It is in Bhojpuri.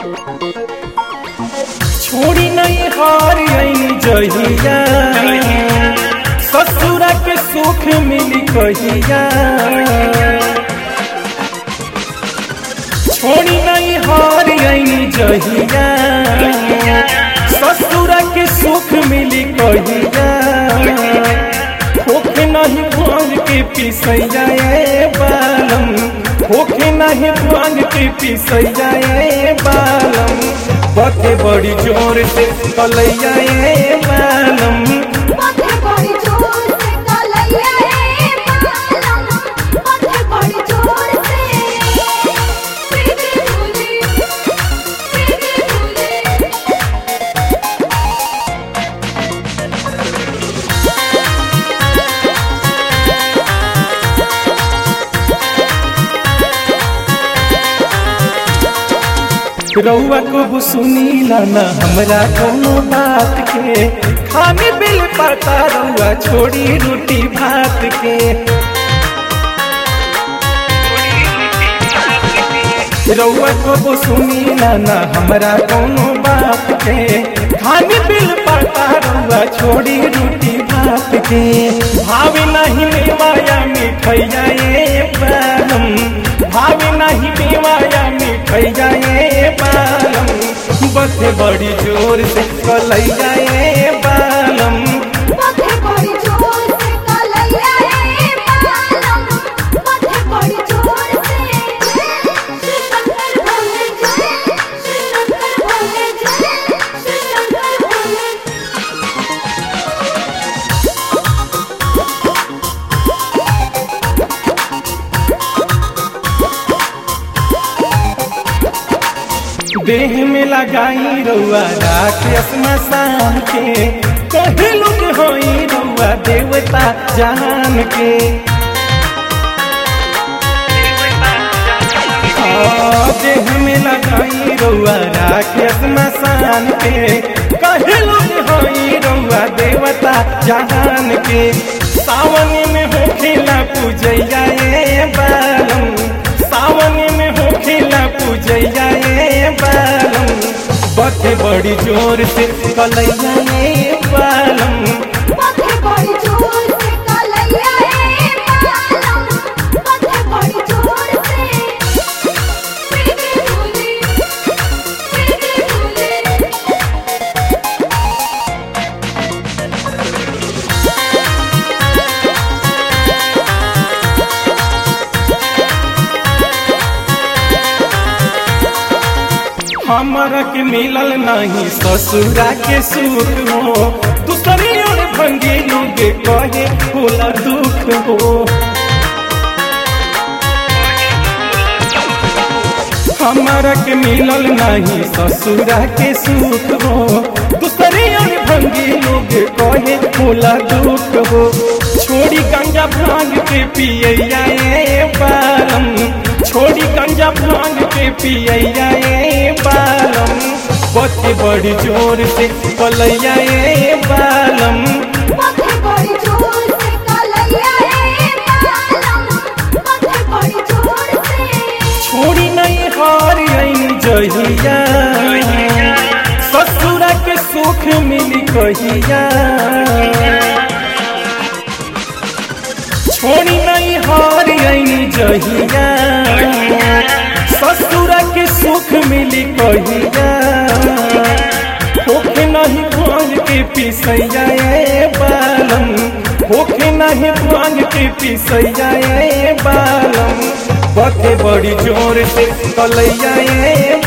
छोड़ी नहीं हार आई जहिया ससुरा के सुख मिली कहिया छोड़ी नहीं हार आई जहिया ससुरा के सुख मिली कहिया होखे नहीं भांग के पिसैया ए बालम होखे नहीं भांग के पिसैया ए बालम बते बड़ी जोर से कलैया ए बालम पथे बड़ी जोर से कलैया रे बालम पथे बड़ी जोर से प्रीति भूली प्रीति भूली रउआ को सुनीला न हमरा कोनो बात के खाने बिल पता रउआ छोड़ी रोटी भात के रउआ को सुनीला न हमरा कोनो बात के खाने बिल पता रउआ छोड़ी रोटी भात के भावे नहीं मेवाया मिठैया ए बालम भावे नहीं मेवाया मिठैया ए बालम बथे बड़ी जोर से कलैया ए बालम पथे बड़ी जोर से कलैया रे बालम पथे बड़ी जोर से श्री शंकर भोले जय श्री शंकर भोले जय श्री शंकर भोले देह में लगाई रउआ राख स्मशान के कहे लोग होई रउआ देवता जान के आ, देह में लगाई रउआ राख स्मशान के कहे लोग होई रउआ देवता जान के सावन में होखेला पूजैया ए बालम सावन में होखेला पूजैया ए बालम बथे बड़ी जोर से कलैया ए बालम पथे बड़ी जोर से कलैया रे बालम पथे बड़ी जोर से प्रीति भूली प्रीति भूली हमरा के मिलल नहीं ससुरा के सुख हो दूसरी ओर भंगी लोग कहे होला दुख हो हमरा के मिलल नहीं ससुरा के सुख हो दूसरी ओर भंगी लोग कहे होला दुख हो छोड़ी गंजा भांग के पियैया ए बालम छोड़ी गंजा भांग के पियैया ए बालम बत्ती बड़ी जोर से कलैया ए बालम पथे बड़ी जोर से कलैया रे बालम पथे बड़ी जोर से छोड़ी नहीं हार आई जहिया ससुरा के सुख मिली कहिया छोड़ी नहीं हार आई जहिया ससुरा के सुख मिली कहिया होखे नहीं भांग के पिसैया ए बालम होखे नहीं भांग के पिसैया ए बालम बथे बड़ी जोर से कलैया ए